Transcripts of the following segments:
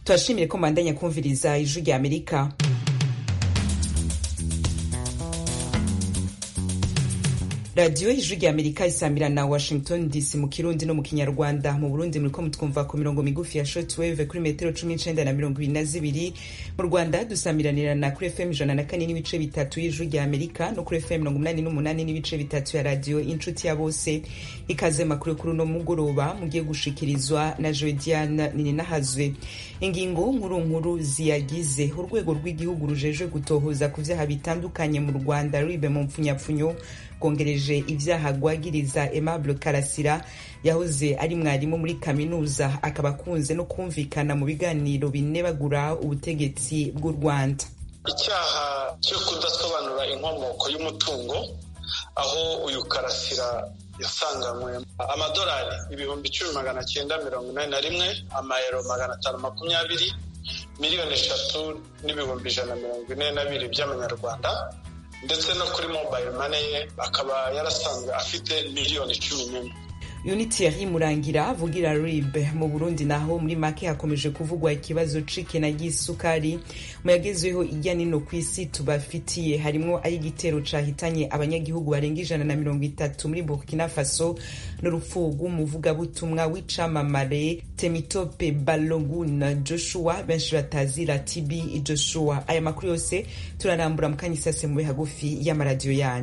turashimire ko mbandanya kumviriza ijwi rya amerika radiyo ijwi rya amerika isamira na washington dc mu kirundi no mu kinyarwanda mu burundi muriko mutwumva ku mirongo migufi ya shortwave kuri metero cumi n'icenda na mirongo ibiri na zibiri mu rwanda dusamiranirana kuri fm ijana na kane n'ibice bitatu y'ijwi rya amerika no kuri fm mirongo umunani n'umunani n'ibice bitatu ya radiyo inshuti ya bose ikaze makuru kuri uno mugoroba mugiye gushikirizwa na jodiane nininahazwe ingingo nkuru nkuru ziyagize urwego rw'igihugu rujejwe gutohoza ku vyaha bitandukanye mu rwanda ribe mu mpfunyapfunyo rwongereje ivyaha rwagiriza aimable karasira yahoze ari mwarimu muri kaminuza akaba akunze no kumvikana mu biganiro binebagura ubutegetsi bw'u rwanda icyaha cyo kudasobanura inkomoko y'umutungo aho uyu karasira yasanganywe amadolari ibihumbi icumi magana cyenda mirongo inani na rimwe amayero magana atanu makumyabiri miliyoni eshatu n'ibihumbi ijana mirongo ine na bibiri by'amanyarwanda ndetse no kuri mobile money ye akaba yarasanzwe afite miliyoni cumi n'imwe unity murangira avugira rib mu burundi naho muri make hakomeje kuvugwa ikibazo c'ikena ry'isukari mu yagezweho irya nino ku isi tubafitiye harimwo ay'igitero cahitanye abanyagihugu barenga ijana na mirongo itatu muri burkina faso n'urupfu rw'umuvugabutumwa w'icamamare temitope balogun joshua benshi batazira tb joshua aya makuru yose turarambura mu kanya isase mube hagufi y'amaradiyo yanyu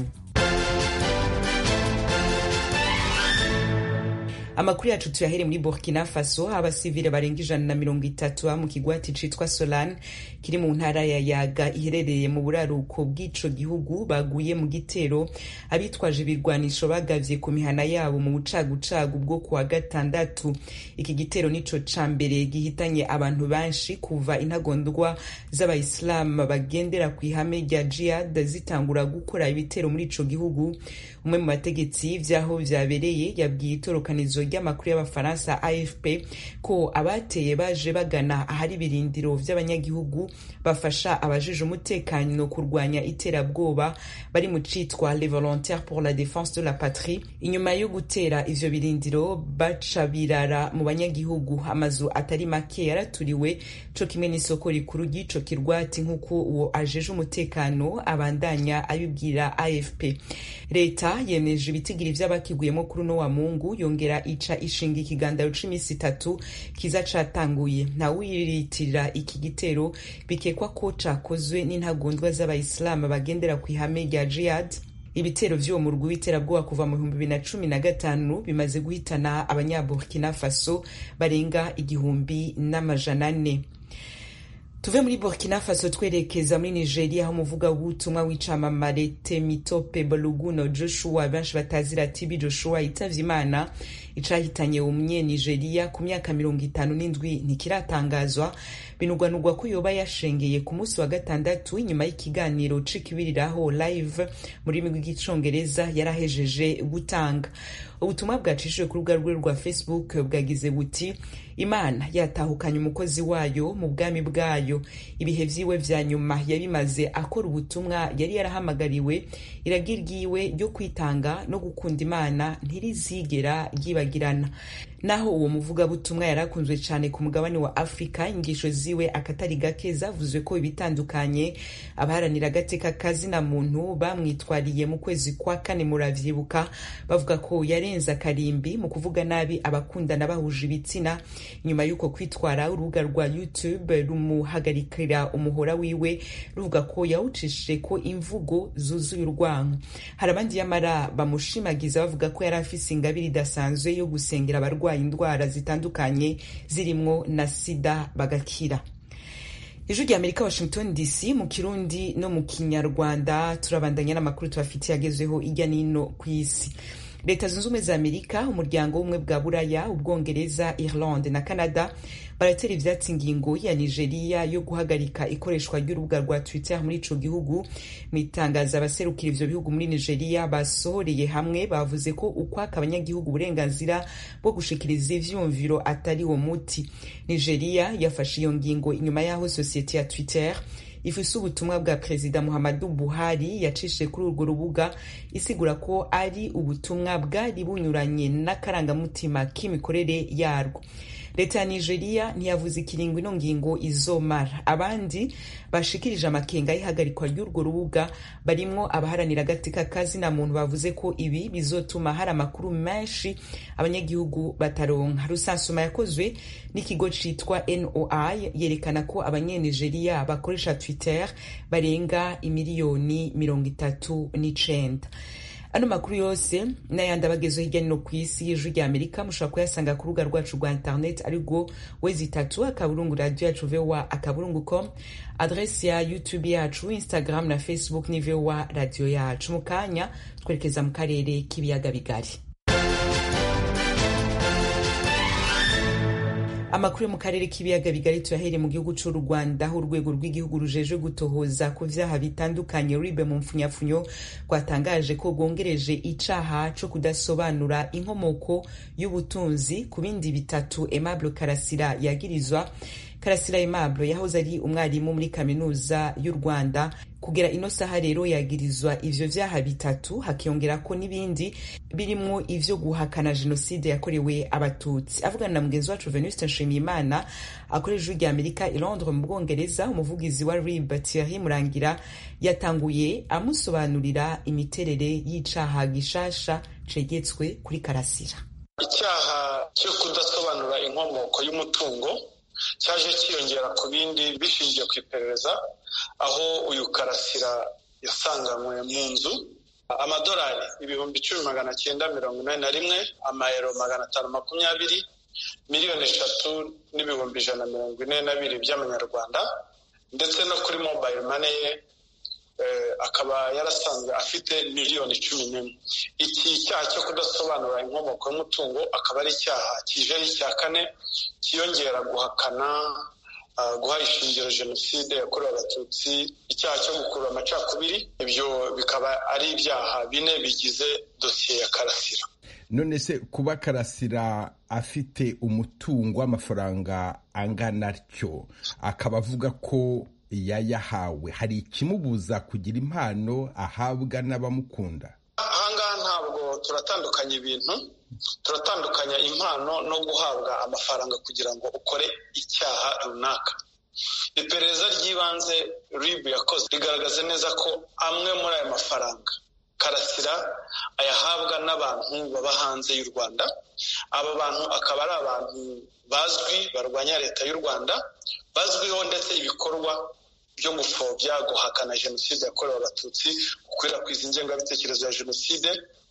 amakuru yacu tuyahere muri burkina faso abasivile barenga ijana na mirongo itatu mu kigwati citwa solan kiri mu ntara ya yaga iherereye mu buraruko bw'ico gihugu baguye mu gitero abitwaje ibirwanisho bagavye ku mihana yabo mu bucagucagu bwo kuwa gatandatu iki gitero nico ca mbere gihitanye abantu benshi kuva intagondwa z'abayisilamu bagendera ku ihame rya jihad zitangura gukora ibitero muri ico gihugu umwe mu bategetsi vy'aho vyabereye yabwiye itorokanizo ry'amakuru y'abafaransa afp ko abateye baje bagana ahari ibirindiro vy'abanyagihugu bafasha abajije umutekano kurwanya iterabwoba bari mu citwa les volontaires pour la défense de la patrie inyuma yo gutera ivyo birindiro baca birara mu banyagihugu amazu atari make yaraturiwe co kimwe n'isoko rikuru ry'ico kirwati nk'uko uwo ajeje umutekano abandanya abibwira afp leta yemeje ibitigiri vy'abakiguyemo kuri uno wa mungu yongera ica ishinga ikigandaro c'imisi itatu kiza catanguye ntawiritirira iki gitero bikekwa ko cakozwe n'intagondwa z'abayisilamu bagendera ku ihame rya jihad ibitero vy'uwo murwi w'iterabwoba kuva mu bihumbi bibiri na cumi na gatanu bimaze guhitana abanyaburkina faso barenga igihumbi n'amajana ane tuve muri burkina faso twerekeza muri nigeria aho umuvuga w'ubutumwa w'icamamare temitope boluguno joshua benshi batazira tibi joshua yitavye imana icahitanye umye nigeria ku myaka mirongo itanu n'indwi ntikiratangazwa binugwanugwa ko yoba yashengeye ku munsi wa gatandatu inyuma y'ikiganiro c'ikibiriraho live mu rurimi rw'icongereza yarahejeje gutanga ubutumwa bwacishijwe ku rubuga rwe rwa facebook bwagize buti imana yatahukanye umukozi wayo mu bwami bwayo ibihe vyiwe vya nyuma yabimaze akora ubutumwa yari yarahamagariwe iragi ryiwe ryo kwitanga no gukunda imana ntirizigera ryibagirana naho uwo muvugabutumwa yari akunzwe cyane ku mugabane wa afurika ingisho ziwe akatari gake zavuzwe ko ibitandukanye abaharanira agateka kazina muntu bamwitwariye mu kwezi kwa kane muravyibuka bavuga ko yarenze akarimbi mu kuvuga nabi abakundana bahuje ibitsina nyuma y'uko kwitwara urubuga rwa youtube rumuhagarikira umuhora wiwe ruvuga ko yawucishije ko imvugo zuzuye urwango hari abandi yamara bamushimagiza bavuga ko yari afise ingabire idasanzwe yo gusengera abarwayi indwara zitandukanye zirimwo na sida bagakira ijwi rya amerika washington dc mu kirundi no mu kinyarwanda turabandanya n'amakuru tubafitiye agezweho irya nino ku isi leta zunze ubumwe za amerika umuryango w'ubumwe bwa buraya ubwongereza irlande na canada baratera ivyatsi ingingo ya nigeria yo guhagarika ikoreshwa ry'urubuga rwa twitter muri ico gihugu mu itangazo abaserukira ivyo bihugu muri nigeria basohoreye hamwe bavuze ko ukwaka abanyagihugu uburenganzira bwo gushikiriza ivyumviro atari wo muti nigeria yafashe iyo ngingo inyuma y'aho sosiyete ya twitter ifise ubutumwa bwa perezida muhammadu buhari yacishije kuri urwo rubuga isigura ko ari ubutumwa bwari bunyuranye n'akarangamutima k'imikorere yarwo leta ya nigeria ntiyavuze ikiringo ino ngingo izomara abandi bashikirije amakenga y'ihagarikwa ry'urwo rubuga barimwo abaharanira agatika kazina muntu bavuze ko ibi bizotuma hari amakuru menshi abanyagihugu bataronka rusansuma yakozwe n'ikigo citwa noi yerekana ko abanyenigeriya bakoresha twitter barenga imiliyoni mirongo itatu n'icenda ano makuru yose n'ayandi abagezeho hirya no ku isi y'ijwi rya amerika mushobora kuyasanga ku rubuga rwacu rwa internet arirwo wezi itatu akaburungu radio yacu voa akaburungu com adresi ya youtube yacu instagram na facebook ni voa radio yacu mu kanya twerekeza mu karere k'ibiyaga bigari amakuru yo mu karere k'ibiyaga bigari tuyahereye mu gihugu cy'u rwanda aho urwego rw'igihugu rujeje gutohoza ku vyaha bitandukanye ribe mu mfunyafunyo rwatangaje ko rwongereje icaha co kudasobanura inkomoko y'ubutunzi ku bindi bitatu aimable karasira yagirizwa karasira aimable yahoze ari umwarimu muri kaminuza y'u rwanda kugera ino saha rero yagirizwa ivyo vyaha bitatu hakiyongerako n'ibindi birimwo ivyo guhakana jenoside yakorewe abatutsi avugana na mugenzi wacu venuste nshimiyimana akorera ijuru rya amerika i londres mu bwongereza umuvugizi wa rib thierry murangira yatanguye amusobanurira imiterere y'icaha gishasha cegetswe kuri karasira icyaha cyo kudasobanura inkomoko y'umutungo cyaje cyiyongera ku bindi bishingiye ku iperereza aho uyu karasira yasanganywe mu nzu amadolari ibihumbi icumi magana cyenda mirongo inani na rimwe amayero magana atanu makumyabiri miliyoni eshatu n'ibihumbi ijana na mirongo ine na bibiri by'amanyarwanda ndetse no kuri mobayiro mane ye akaba yarasanzwe afite miliyoni cumi n'imwe iki cyaha cyo kudasobanura inkomoko y'umutungo akaba ari icyaha kije ari icya kane cyiyongera guhakana guha ishingiro jenoside yakorewe abatutsi icyaha cyo gukurura amacakubiri ibyo bikaba ari ibyaha bine bigize dosiye ya karasira none se kuba karasira afite umutungo w'amafaranga angana atyo akaba avuga ko yayahawe hari ikimubuza kugira impano ahabwa n'abamukunda ahangaha ntabwo turatandukanya ibintu turatandukanya impano no guhabwa amafaranga kugira ngo ukore icyaha runaka iperereza ry'ibanze rib yakoze rigaragaza neza ko amwe muri ayo mafaranga karasira ayahabwa n'abantu baba hanze y'u rwanda aba bantu akaba ari abantu bazwi barwanya leta y'u rwanda bazwiho ndetse ibikorwa byo gupfobya guhakana jenoside yakorewe abatutsi gukwirakwiza ingengabitekerezo ya jenoside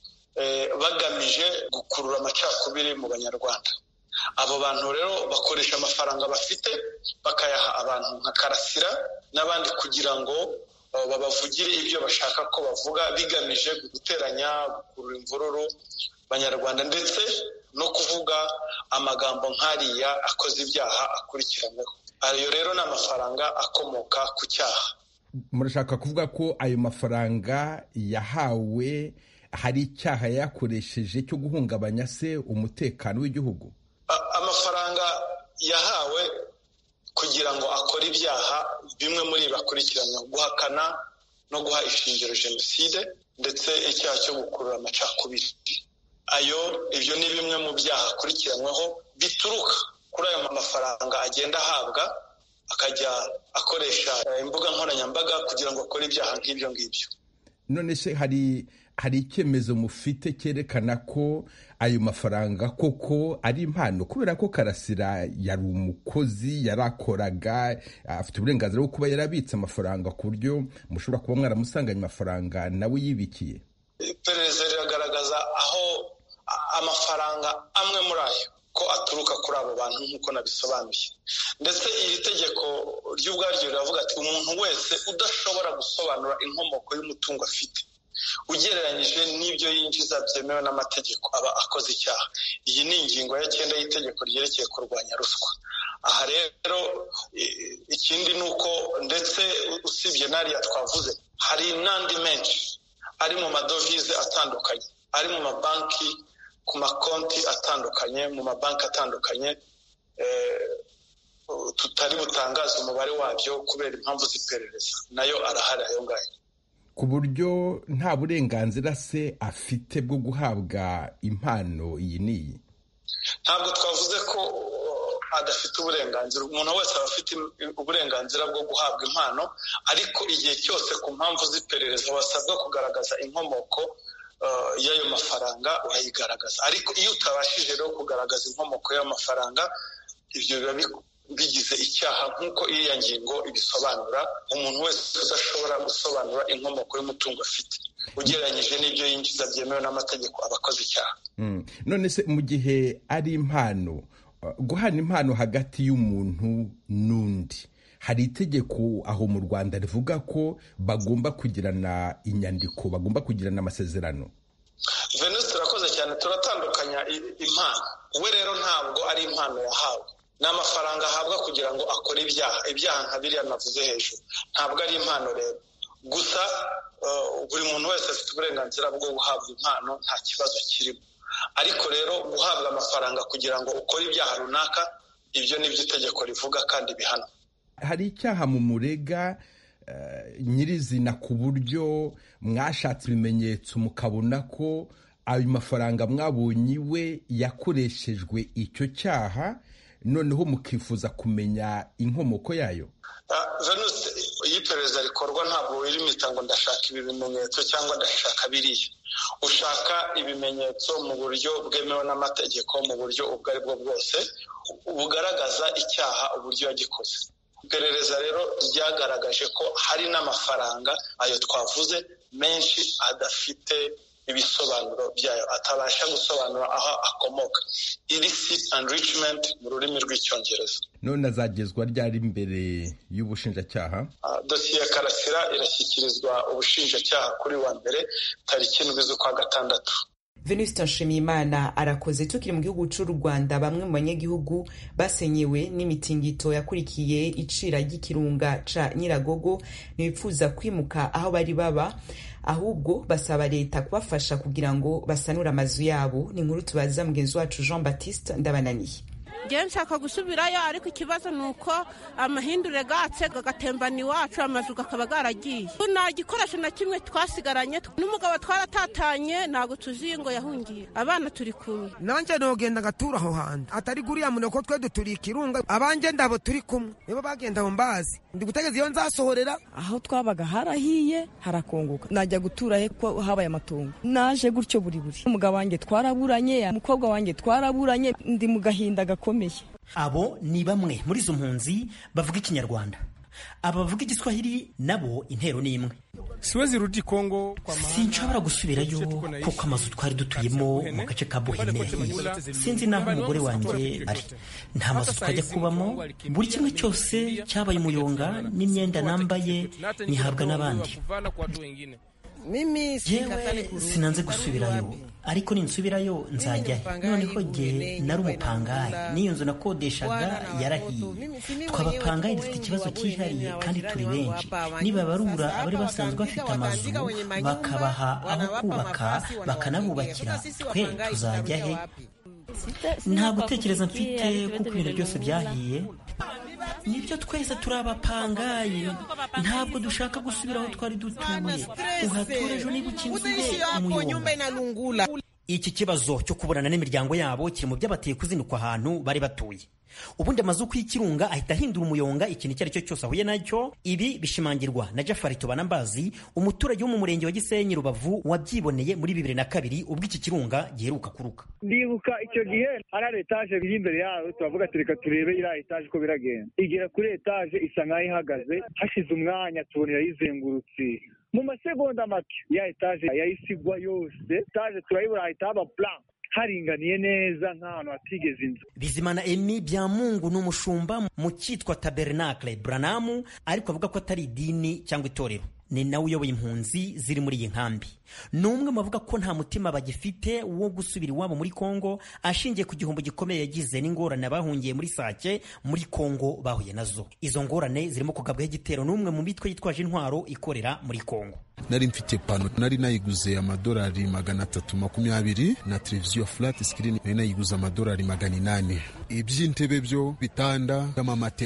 bagamije gukurura amacakubiri mu banyarwanda abo bantu rero bakoresha amafaranga bafite bakayaha abantu nka karasira n'abandi kugira ngo babavugire ibyo bashaka ko bavuga bigamije guteranya gukurura imvururu banyarwanda ndetse no kuvuga amagambo nk'ariya akoze ibyaha akurikiranyweho ayo rero ni amafaranga akomoka ku cyaha murashaka kuvuga ko ayo mafaranga yahawe hari icyaha yakoresheje cyo guhungabanya se umutekano w'igihugu amafaranga yahawe kugira ngo akore ibyaha bimwe muri ibi akurikiranyweho guhakana no guha ishingiro jenoside ndetse icyaha cyo gukurura amacakubiri ayo ibyo ni bimwe mu byaha akurikiranyweho bituruka kuri ayo mafaranga agenda ahabwa akajya akoresha imbuga nkoranyambaga kugira ngo akore ibyaha nk'ibyo ngibyo none se hari hari icyemezo mufite cyerekana ko ayo mafaranga koko ari impano kubera ko karasira yari umukozi yarakoraga afite uburenganzira bwo kuba yarabitse amafaranga ku buryo mushobora kuba mwaramusanganye amafaranga nawe yibikiye iperereza riragaragaza aho amafaranga amwe muri ayo ko aturuka kuri abo bantu nk'uko nabisobanuye ndetse iri tegeko ry'ubwaryo riravuga ati umuntu wese udashobora gusobanura inkomoko y'umutungo afite ugereranyije n'ibyo yinjiza byemewe n'amategeko aba akoze icyaha iyi ni ingingo ya cyenda y'itegeko ryerekeye kurwanya ruswa aha rero ikindi ni uko ndetse usibye n'ariya twavuze hari n'andi menshi ari mu madovize atandukanye ari mu mabanki ku makonti atandukanye mu mabanki atandukanye tutari butangaze umubare wabyo kubera impamvu z'iperereza nayo arahari ayo ngayo ku buryo nta burenganzira se afite bwo guhabwa impano iyi n'iyi ntabwo twavuze ko adafite uburenganzira umuntu wese aba afite uburenganzira bwo guhabwa impano ariko igihe cyose ku mpamvu z'iperereza wasabwa kugaragaza inkomoko y'ayo mafaranga urayigaragaza ariko iyo utabashije rero kugaragaza inkomoko y'ayo mafaranga ibyo biba bigize icyaha nk'uko iriya ngingo ibisobanura umuntu wese udashobora gusobanura inkomoko y'umutungo afite ugereranyije n'ibyo yinjiza byemewe n'amategeko aba akoze icyaha none se mu gihe ari impano guhana impano hagati y'umuntu n'undi hari itegeko aho mu rwanda rivuga ko bagomba kugirana inyandiko bagomba kugirana amasezerano venus turakoze cyane turatandukanya impano we rero ntabwo ari impano yahawe ni amafaranga ahabwa kugira ngo akore ibyaha ibyaha nka biriya navuze hejuru ntabwo ari impano rero gusa buri muntu wese afite uburenganzira bwo guhabwa impano nta kibazo kirimo ariko rero guhabwa amafaranga kugira ngo ukore ibyaha runaka ibyo ni byo itegeko rivuga kandi bihana hari icyaha mu murega nyirizina ku buryo mwashatse ibimenyetso mukabona ko ayo mafaranga mwabonye iwe yakoreshejwe icyo cyaha noneho mukifuza kumenya inkomoko yayo venus iyo iperereza rikorwa ntabwo wirimita ngo ndashaka ibi bimenyetso cyangwa ndashaka biriya ushaka ibimenyetso mu buryo bwemewe n'amategeko mu buryo ubwo ari bwo bwose bugaragaza icyaha uburyo yagikoze iperereza rero ryagaragaje ko hari n'amafaranga ayo twavuze menshi adafite ibisobanuro byayo atabasha gusobanura aho akomoka illicit enrichment mu rurimi rw'icyongereza none azagezwa ryari imbere y'ubushinjacyaha dosiye ya karasira irashyikirizwa ubushinjacyaha kuri wa mbere tariki indwi z'ukwa gatandatu venuste nshimiyimana arakoze tukiri mu gihugu cy'u rwanda bamwe mu banyagihugu basenyewe n'imitingito yakurikiye icira ry'ikirunga ca nyiragogo ntibipfuza kwimuka aho bari baba ahubwo basaba leta kubafasha kugira ngo basanure amazu yabo ni inkuru tubaza mugenzi wacu jean baptiste ndabananiye ngewe nshaka gusubirayo ariko ikibazo ni uko amahindure gatse gagatembana iwacu amazu kakaba garagiye nta gikoresho na kimwe twasigaranye n'umugabo twaratatanye ntabwo tuzi ngo yahungiye abana turi kumwe nanjye nogenda agatura aho hantu atari guriya muntu ko twe duturiye ikirunga abanjye ndabo turi kumwe nibo bagenda aho mbazi ndi gutegeza iyo nzasohorera aho twabaga harahiye harakongoka najya gutura he ko habaye amatongo naje gutyo buri buri umugabo wanjye twaraburanye umukobwa wanjye twaraburanye ndi mu gahinda gakomeye abo ni bamwe muri izo mpunzi bavuga ikinyarwanda aba bavuga igiswahili nabo intero ni imwe siwezi rudi Kongo sinshobora gusubirayo kuko amazu twari dutuyemo mu gace ka Buhine sinzi n'aho umugore wanjye ari nta mazu twajya kubamo buri kimwe cyose cyabaye umuyonga n'imyenda nambaye nyihabwa n'abandi yewe sinanze gusubirayo ariko ninsubirayo nzajya he noneho jye nari umupangayi n'iyo nzu nakodeshaga yarahiye twabapangayi dufite ikibazo cyihariye kandi turi benshi nibabarura abari basanzwe bafite amazu bakabaha aho kubaka bakanabubakira twe tuzajya he nta gutekereza mfite kuko ibintu byose byahiye nibyo twese turi abapangayi ntabwo dushaka gusubira aho twari dutuye uhatura ejo niba ukinzuye umuyonga iki kibazo cyo kuburana n'imiryango yabo kiri mu byabateye kuzinukwa ahantu bari batuye ubundi amazu y'ikirunga ahita ahindura umuyonga ikintu icyo ari cyo cyose ahuye nacyo ibi bishimangirwa na jafari tubanambazi umuturage wo mu murenge wa gisenyi rubavu wabyiboneye muri bibiri na kabiri ubwo iki kirunga giheruka kuruka ndibuka icyo gihe hari etaje biri imbere yayo turavuga tureka turebe iriya etaje uko biragenda igera kuri etaje isa nk'aho ihagaze hashize umwanya tubona irayizengurutse mu masegonda make ya etaje yayisigwa yose etaje turayibura hahita haba plan haringaniye neza nk'ahantu hatigeze inzu bizimana emi byamungu ni umushumba mu cyitwa tabernacle branamu ariko avuga ko atari idini cyangwa itorero ni nawe uyoboye impunzi ziri muri iyi nkambi ni umwe mu bavuga ko nta mutima bagifite wo gusubira iwabo muri kongo ashingiye ku gihombo gikomeye yagize n'ingorane abahungiye muri sake muri kongo bahuye nazo izo ngorane zirimo kugabwaho igitero n'umwe mu mitwe yitwaje intwaro ikorera muri kongo nari mfite pano nari nayiguze amadolari magana atatu makumyabiri na televiziyo flat screen nari nayiguze amadolari magana inani iby'intebe byo bitanda amamatera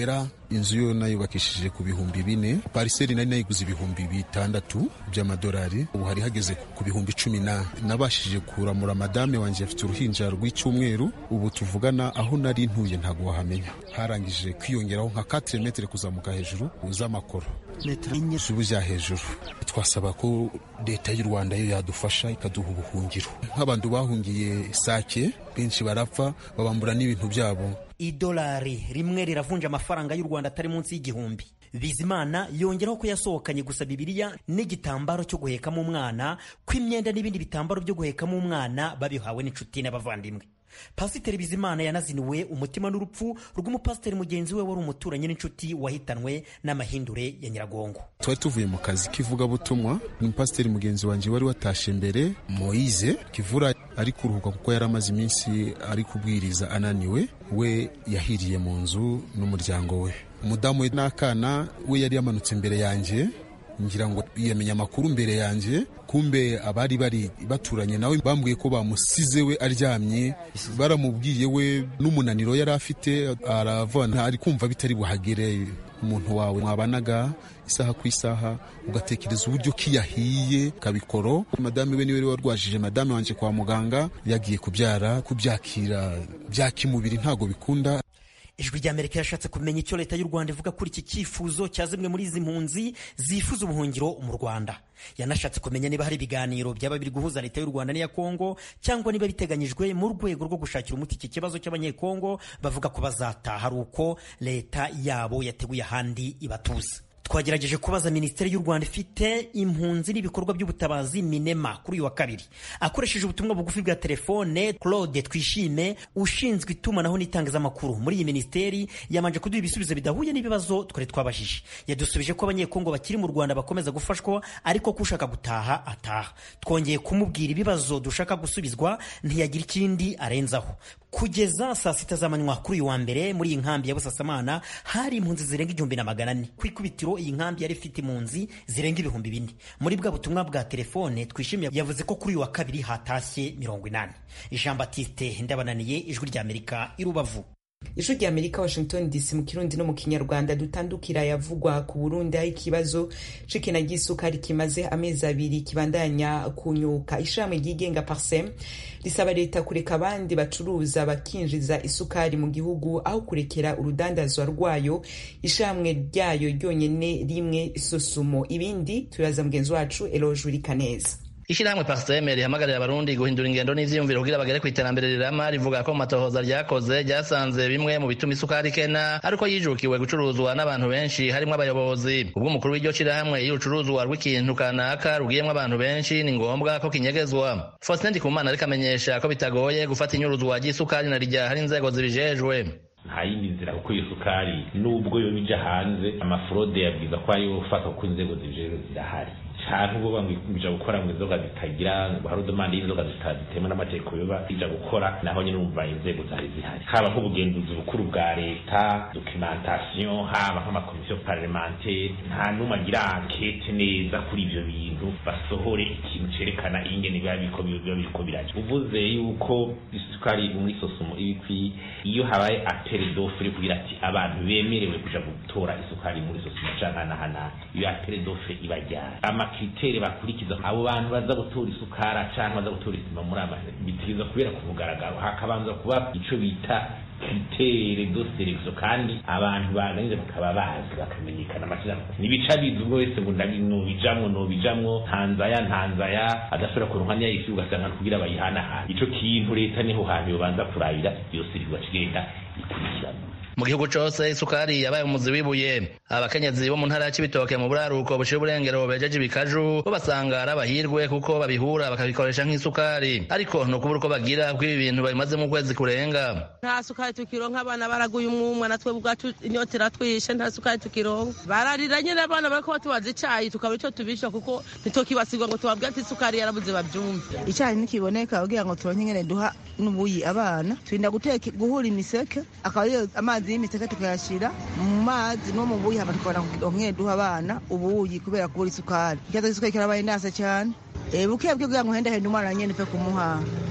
inzu yo nayubakishije ku bihumbi bine pariseri nari nayiguze ibihumbi bitandatu by'amadolari ubu hari hageze ku bihumbi cumi na nabashije kuramura madame wanjye afite uruhinja rw'icyumweru ubu tuvugana aho nari ntuye ntabwo wahamenya harangije kwiyongeraho nka 4 metere kuzamuka hejuru z'amakoro z'ubujya hejuru twasaba ko leta y'u rwanda yo yadufasha ikaduha ubuhungiro nk'abantu bahungiye sake benshi barapfa babambura n'ibintu byabo idolari rimwe riravunja amafaranga y'u rwanda atari munsi y'igihumbi bizimana yongeraho ko yasohokanye gusa bibiliya n'igitambaro cyo guhekamo umwana ko imyenda n'ibindi bitambaro byo guhekamo umwana babihawe n'inshuti n'abavandimwe pasiteri bizimana yanaziniwe umutima n'urupfu rw'umupasiteri mugenzi we wari umuturanyi n'inshuti wahitanwe n'amahindure ya nyiragongo twari tuvuye mu kazi k'ivugabutumwa umupasiteri mugenzi wanjye wari watashe mbere moyize kivura ari kuruhuka kuko yari amaze iminsi ari kubwiriza ananiwe we yahiriye mu nzu n'umuryango we umudamu we n'akana we yari yamanutse imbere yanjye ngira ngo yamenya amakuru mbere yanjye kumbe abari bari baturanye nawe bambwiye ko bamusize we aryamye baramubwiye we n'umunaniro yari afite aravana ari kumva bitari buhagere umuntu wawe mwabanaga isaha ku isaha ugatekereza uburyo kiyahiye kabikoro madame we niwe warwajije madame wanjye kwa muganga yagiye kubyara kubyakira byakimubiri ntago bikunda ijwi ry'amerika yashatse kumenya icyo leta y'u rwanda ivuga kuri iki cyifuzo cya zimwe muri izi mpunzi zifuza ubuhungiro mu rwanda yanashatse kumenya niba hari ibiganiro byaba biri guhuza leta y'u rwanda n'iya kongo cyangwa niba biteganyijwe mu rwego rwo gushakira umuti iki kibazo cy'abanyekongo bavuga ko bazataha ari uko leta yabo yateguye ahandi ibatuza twagerageje kubaza minisiteri y'u rwanda ifite impunzi n'ibikorwa by'ubutabazi minema kuri uyu wa kabiri akoresheje ubutumwa bugufi bwa telefone claude twishime ushinzwe itumanaho n'itangazamakuru muri iyi minisiteri yamanje kuduha ibisubizo bidahuye n'ibibazo twari twabajije yadusubije ko abanyekongo bakiri mu rwanda bakomeza gufashwa ariko ko ushaka gutaha ataha twongeye kumubwira ibibazo dushaka gusubizwa ntiyagira ikindi arenzaho kugeza saa sita z'amanywa kuri uyu wa mbere muri iyi nkambi ya busasamana hari impunzi zirenga igihumbi na magana ane ku ikubitiro iyi nkambi yari ifite impunzi zirenga ibihumbi bine muri bwa butumwa bwa telefone twishimiye yavuze ko kuri uyu wa kabiri hatashye mirongo inani jean batiste ndabananiye ijwi ry'amerika i rubavu ijwi rya amerika washington dc mu kirundi no mu kinyarwanda dutandukira yavugwa ku burundi aho ikibazo c'ikena ry'isukari kimaze amezi abiri kibandanya kunyuka ishirahamwe ryigenga parsem risaba leta kureka abandi bacuruza bakinjiza isukari mu gihugu aho kurekera urudandazwa rwayo ishirahamwe ryayo ryonyene rimwe sosumo ibindi tubibaza mugenzi wacu eloge kaneza ishirahamwe parseme rihamagarira abarundi guhindura ingendo n'ivyiyumviro kugira bagere kw'iterambere rirama rivuga ko mu matohoza ryakoze ryasanze bimwe mu bituma isukari ikena ariko yijukiwe gucuruzwa n'abantu benshi harimwo abayobozi ubwo umukuru w'iryo shirahamwe iyo ucuruzwa rw'ikintu kanaka rugiyemwo abantu benshi ni ngombwa ko kinyegezwa faustin ndikumana ariko amenyesha ko bitagoye gufata inyuruzwa ry'isukari na rya hari inzego zibijejwe nta yindi nzira kuko iyo sukari nubwo yo bija hanze amafurode yabwiza ko ariyo ufata kuko inzego zibijejwe zirahari canke ubwo bamwija gukora ngo inzoga zitagira hari udomande y'inzoga zitemewe n'amategeko yoba ija gukora naho nyine urumva inzego zari zihari haba nk'ubugenzuzi bukuru bwa leta documentation haba nk'amakomisiyo parlementaire nta n'umwe agira ankete neza kuri ivyo bintu basohore ikintu cerekana ingene biba biriko biba biriko biraja uvuze yuko isukari muri sosumo iba ikwiye iyo habaye apere dofre kugira ati abantu bemerewe kuja gutora isukari muri sosumo canke hanahanana iyo apere dofre iba ryari amakritere bakurikiza abo bantu baza gutora isukara canke baza gutora isima muri ama bitiriza kubera ku mugaragaro hakabanza kuba ico bita kritere do selection kandi abantu baganiriza bakaba bazi bakamenyekana amashirahamwe nibica bizi ubwo wese ngo nobijamwo nobijamwo ntanzaya ntanzaya adashobora kuronka niya yisi ugasanga kugira bayihanahana ico kintu leta niho hantu yobanza kurabira yose kigenda ikurikirana mu gihugu cose isukari yabaye umuzi w'ibuye abakenyezi bo mu ntara ya cibitoke mu buraruko bushira uburengero bejeje ibikaju bo basanga ari abahirwe kuko babihura bakabikoresha nk'isukari ariko ni ukubura uko bagira kuko ibi bintu babimazemo ukwezi kurenga nta sukari tukironka abana baraguye umwumwa natwe ubwacu inyota iratwishe nta sukari tukironka bararira nyine abana bariko batubaza icayi tukaba ico tubisha kuko ntitokibasirwa ngo tubabwire ati isukari yarabuze bavyumve icayi nikiboneka kugira ngo turonke ingene duha n'ubuyi abana turinda guteka guhura imiseke akaba ariyo amazi y'imiseke tukayashira mu mazi no mu buyi hama tukabona kugira duha abana ubuyi kubera kubura isukari ikibazo c'isukari kirabaye ndase cane buke bwe kugira ngo uhendahende umwana nyene upfe kumuha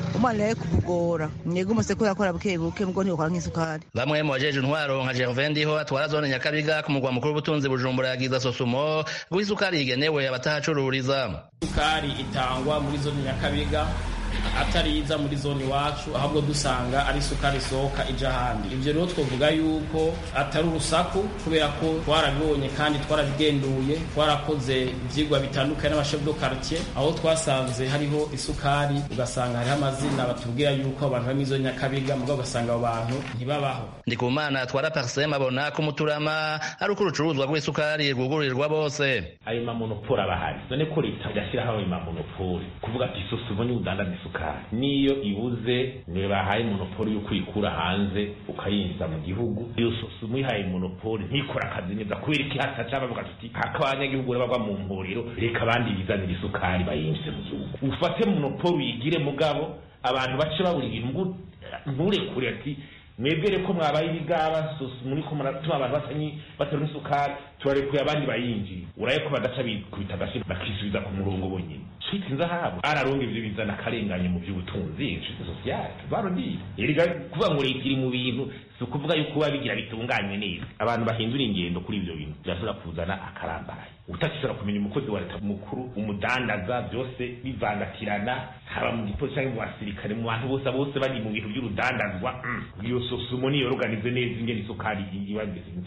umwana rero kumugora mwebwe umuse ko yakora buke buke mbwo ntiyokora nk'isukari bamwe mu bajeje intwaro nka Gervin Ndiho atwara zone Nyakabiga ku mugwa mukuru w'ubutunzi Bujumbura yagiza sosumo guha isukari igenewe abatahacururiza isukari itangwa muri zone Nyakabiga atari iza muri zone iwacu ahubwo dusanga ari isukari isohoka ija ahandi ivyo rero twovuga yuko atari urusaku kubera ko twarabibonye kandi twarabigenduye twarakoze ivyigwa bitandukanye n'abashef do quartier aho twasanze hariho isukari ugasanga hariho amazina batubwira yuko abantu bari muri zone nyakabiga mugabo ugasanga abo bantu ntibabaho ndikumana atwara parsem abona ko umuturama ari uko urucuruzwa rw'isukari rwugururirwa bose ayo mamonopoli aba ahari none ko leta igashyiraho ayo mamonopoli kuvuga ati isusu ubonye udandaza isukari niyo ibuze niwe bahaye monopoli yo kuyikura hanze ukayinjiza mu gihugu iyo sosi umuyihaye monopoli ntikora akazi neza kubera iki hataca bavuga tuti haka abanyagihugu bagwa mu mpuriro reka abandi bizanira isukari bayinjize mu gihugu ufate monopoli uyigire mugabo abantu bace babura ibintu nturekure ati mwebwere ko mwabaye ibigaba muri ko muratuma abantu basanyi batera n'isukari tubarekuye abandi bayinjiye uraye ko badaca bikubita agashi bakisubiza ku murongo bonyine shiti nzahabu araronga ivyo bizana akarenganye mu vy'ubutunzi shiti sosiyale baroniye erega kuvuga ngo leta iri mu bintu si ukuvuga yuko biba bigira bitunganywe neza abantu bahindura ingendo kuri ivyo bintu birashobora kuzana akarambaye utashobora kumenya umukozi wa leta mukuru umudandaza byose bivangatirana haba mu gipolisi cyangwa mu basirikare mu bantu bose bose bari mu bintu by'urudandazwa iyo sosumo niyo organize neza ingene isukari iba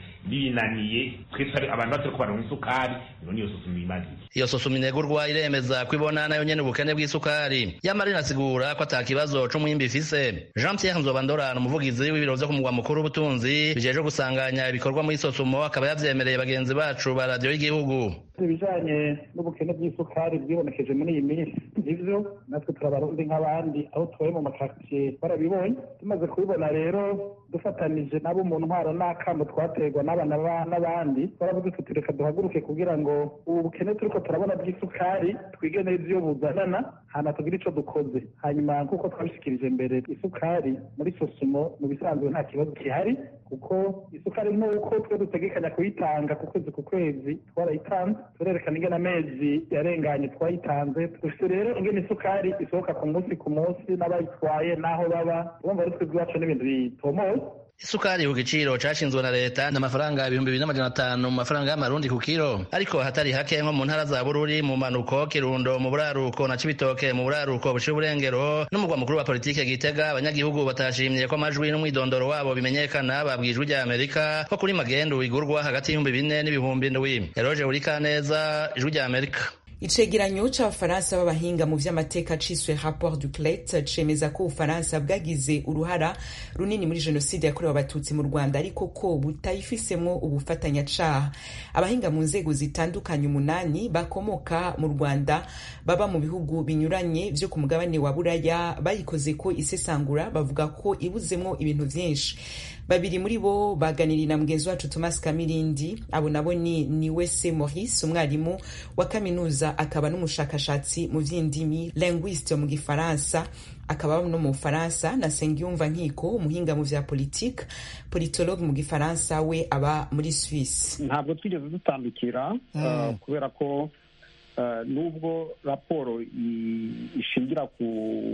binaniye twese abantu batari kubaronka isukari ino niyo sosumo imaze iyo sosumo inegurwa iremeza ko ibona nayo nyene ubukene bw'isukari yamara inasigura ko ata kibazo c'umwimbi ifise jean pierre nzobandorana umuvugizi w'ibiro vyo ku mugwa mukuru w'ubutunzi bijeje gusanganya ibikorwa muri sosumo akaba yavyemereye bagenzi bacu ba radiyo y'igihugu ibijanye n'ubukene bw'isukari bwibonekeje muri iyi minsi nivyo natwe turabarundi nk'abandi aho tubaye mu makaritsiye barabibonye tumaze kubibona rero dufatanije nabo mu ntwaro n'akamo twaterwa n'abana n'abandi twaravuze tuti reka duhaguruke kugira ngo ubu bukene turiko turabona bw'isukari twige neza iyo buzanana hana tugire ico dukoze hanyuma nk'uko twabishikirije mbere isukari muri sosumo mu bisanzwe nta kibazo gihari kuko isukari nk'uko twe dutegekanya kuyitanga ku kwezi ku kwezi twarayitanze turerekana ingene amezi yarenganye twayitanze dufite rero ingene isukari isohoka ku munsi ku munsi n'abayitwaye n'aho baba urumva ari twebwe iwacu n'ibintu bitomoye isukari ku giciro cashinzwe na leta n'amafaranga ibihumbi bibiri n'amajana atanu mu mafaranga y'amarundi ku kiro ariko hatari hake nko mu ntara za bururi mu manuko kirundo mu buraruko na cibitoke mu buraruko buciye uburengero n'umugwa mukuru wa politike gitega abanyagihugu batashimye ko amajwi n'umwidondoro wabo bimenyekana babwijwe rya amerika ko kuri magendu igurwa hagati y'ibihumbi bine n'ibihumbi ndwi eroje urikaneza ijwi rya amerika icegeranyo c'abafaransa b'abahinga mu vy'amateka ciswe rapport du clet cemeza ko ubufaransa bwagize uruhara runini muri jenoside yakorewe abatutsi mu rwanda ariko ko butayifisemwo ubufatanyacaha abahinga mu nzego zitandukanye umunani bakomoka mu rwanda baba mu bihugu binyuranye vyo ku mugabane wa buraya bayikoze ko isesangura bavuga ko ibuzemwo ibintu vyinshi babiri muri bo baganiriye na mugenzi wacu thomas kamirindi abo nabo ni niwese maurice umwarimu wa kaminuza akaba n'umushakashatsi mu vy'indimi linguiste mu gifaransa akaba no mu bufaransa na sengiyumva nkiko umuhinga mu vya politike politologue mu gifaransa we aba muri swisse ntabwo twigeze dutandukira uh, kubera ko Uh, nubwo raporo ishingira ku,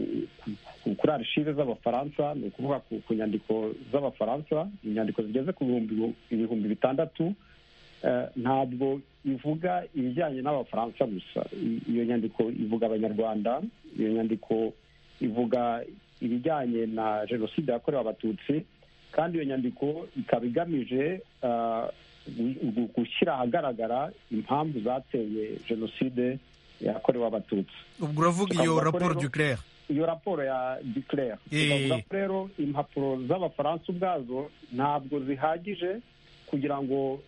ku, kuri arishive z'abafaransa ni ukuvuga ku, ku nyandiko z'abafaransa inyandiko zigeze ku ibihumbi bitandatu uh, ntabwo ivuga ibijyanye n'abafaransa gusa iyo nyandiko ivuga abanyarwanda iyo nyandiko ivuga ibijyanye na jenoside yakorewe abatutsi kandi iyo nyandiko ikaba igamije uh, gushyira ahagaragara impamvu zateye jenoside yakorewe abatutsi ubwo uravuga iyo raporo duclaire iyo raporo ya duclaire tukavuga ko rero impapuro z'abafaransa ubwazo ntabwo zihagije kugira ngo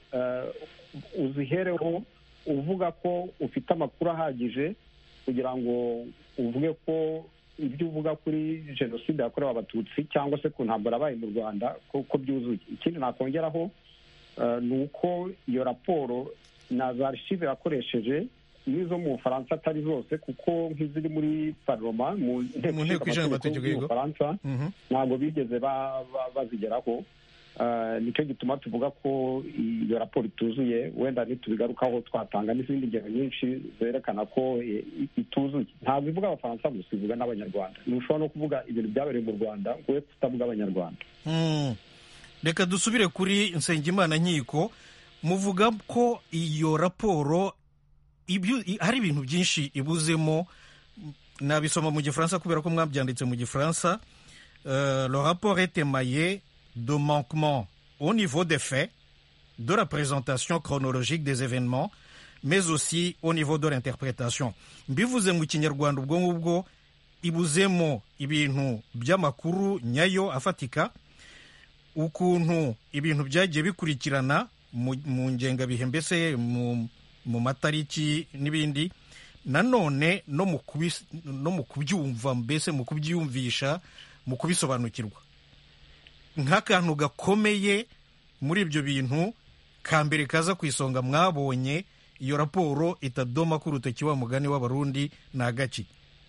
uzihereho uvuga ko ufite amakuru ahagije kugira ngo uvuge ko ibyo uvuga kuri jenoside yakorewe abatutsi cyangwa se ku ntambara yabaye mu rwanda ko byuzuye ikindi nakongeraho ni uko iyo raporo na za archive yakoresheje n'izo mu bufaransa atari zose kuko nk'iziri muri paroma mu nteko ishinga amategeko y'ubufaransa ntabwo bigeze bazigeraho nicyo gituma tuvuga ko iyo raporo ituzuye wenda ntitubigarukaho twatanga n'izindi ngero nyinshi zerekana ko ituzuye ntabwo ivuga abafaransa gusa ivuga n'abanyarwanda ntushobora no kuvuga ibintu byabereye mu rwanda ngo we kutavuga abanyarwanda reka dusubire kuri nsengimana nkiko muvuga ko iyo raporo hari ibintu byinshi ibuzemo nabisoma mu gifaransa kubera ko mwabyanditse mu gifaransa le rapport est émaillé de manquements au niveau des faits, de la présentation chronologique des événements, mais aussi au niveau de l'interprétation. mbivuze mu kinyarwanda ubwo ngubwo ibuzemo ibintu by'amakuru nyayo afatika ukuntu ibintu byagiye bikurikirana mu ngengabihe mbese mu matariki n'ibindi nanone no mu kubyumva mbese mu kubyiyumvisha mu kubisobanukirwa nk'akantu gakomeye muri ibyo bintu ka mbere kaza ku isonga mwabonye iyo raporo itadoma ko urutoki wa mugani w'abarundi ni agaki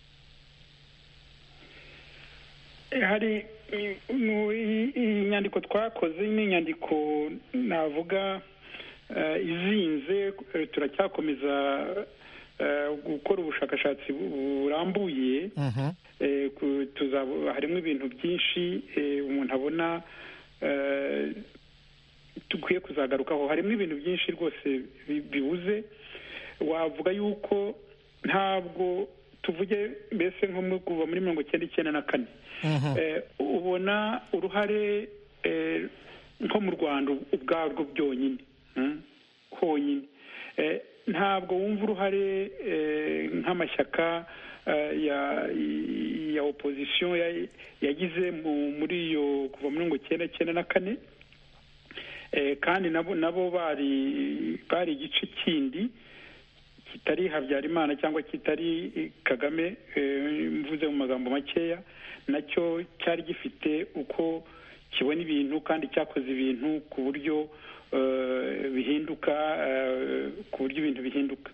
hari iyi nyandiko twakoze ni inyandiko navuga izinze turacyakomeza gukora ubushakashatsi burambuye harimo ibintu byinshi umuntu abona dukwiye kuzagarukaho harimo ibintu byinshi rwose bibuze wavuga yuko ntabwo tuvuge mbese nko kuva muri mirongo icyenda icyenda na kane ubona uruhare nko mu rwanda ubwarwo byonyine honyine ntabwo wumva uruhare nk'amashyaka ya opozisiyo yagize muri iyo kuva muri mirongo icyenda icyenda na kane kandi nabo nabo bari bari igice kindi kitari habyarimana cyangwa kitari kagame mvuze mu magambo makeya nacyo cyari gifite uko kibona ibintu kandi cyakoze ibintu ku buryo bihinduka ku buryo ibintu bihinduka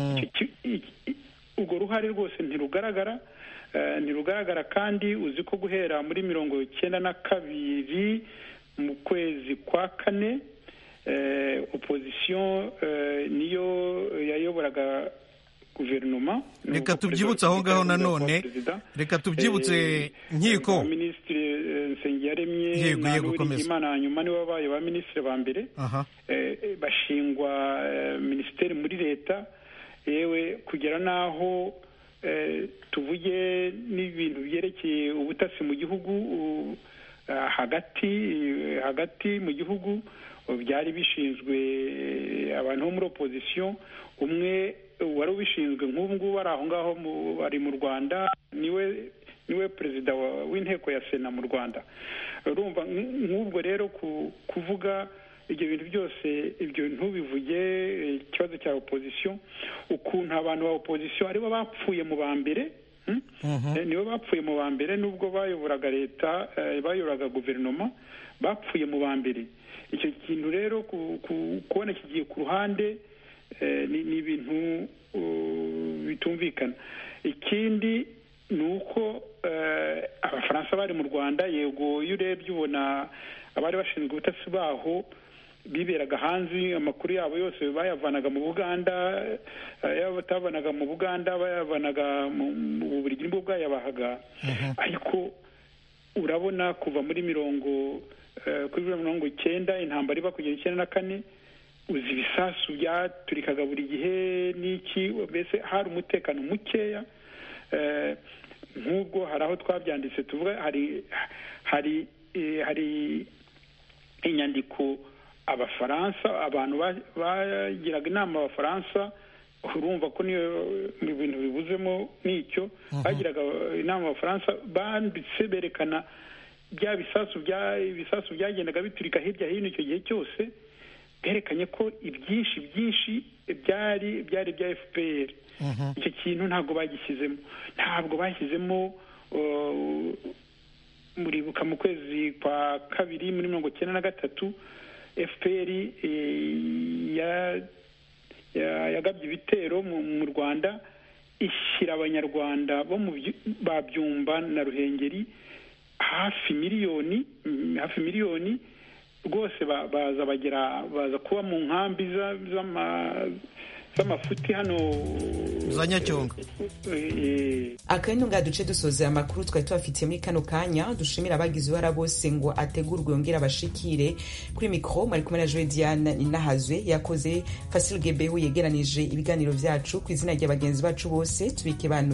urwo ruhare rwose ntirugaragara ntirugaragara kandi uzi ko guhera muri mirongo icyenda na kabiri mu kwezi kwa kane opozisiyo niyo yayoboraga guverinoma reka tubyibutse aho ngaho nanone reka tubyibutse nkiko minisitiri nsengiyaremye na imana hanyuma nibo babaye ba minisitiri ba mbere bashingwa minisiteri muri leta yewe kugera n'aho tuvuge n'ibintu byerekeye ubutasi mu gihugu hagati hagati mu gihugu byari bishinzwe abantu bo muri opozisiyo umwe wari ubishinzwe nk'ubu ngubu ari aho ngaho ari mu rwanda niwe niwe perezida w'inteko ya sena mu rwanda urumva nk'ubwo rero kuvuga ibyo bintu byose ibyo ntubivuge ikibazo cya opozisiyo ukuntu abantu ba opozisiyo aribo bapfuye mu ba mbere nibo bapfuye mu ba mbere nubwo bayoboraga leta bayoboraga guverinoma bapfuye mu ba mbere icyo kintu rero kubona kigiye ku ruhande ni ibintu bitumvikana ikindi ni uko abafaransa bari mu rwanda yego iyo urebye ubona abari bashinzwe ubutasi baho biberaga hanze amakuru yabo yose bayavanaga mu buganda yaba batavanaga mu buganda bayavanaga mu buri gihe bwayabahaga ariko urabona kuva muri mirongo kuri mirongo icyenda intambara iba kugera icyenda na kane uzi ibisasu byaturikaga buri gihe n'iki mbese hari umutekano mukeya nk'ubwo hari aho twabyanditse tuvuga hari hari hari inyandiko abafaransa abantu bagiraga inama abafaransa urumva ko niyo mu bintu bibuzemo n'icyo bagiraga inama abafaransa banditse berekana bya bisasu bya ibisasu byagendaga biturika hirya hino icyo gihe cyose berekanye ko ibyinshi byinshi byari byari bya fpr icyo kintu ntabwo bagishyizemo ntabwo bashyizemo muribuka mu kwezi kwa kabiri muri mirongo icyenda na gatatu fpr yagabye ibitero mu rwanda ishyira abanyarwanda bo mu babyumba na ruhengeri hafi miliyoni hafi miliyoni rwose baza bagera baza kuba mu nkambi z'amafuti hano za nyacyonga akandi nga duce dusoza amakuru twari tubafitiye muri kano kanya dushimira abagize uruhara bose ngo ategurwe yongere abashikire kuri mikoro mwari kumwe na joe diane inahazwe yakoze fasil gebehu yegeranije ibiganiro byacu ku izina rya bagenzi bacu bose tubike banu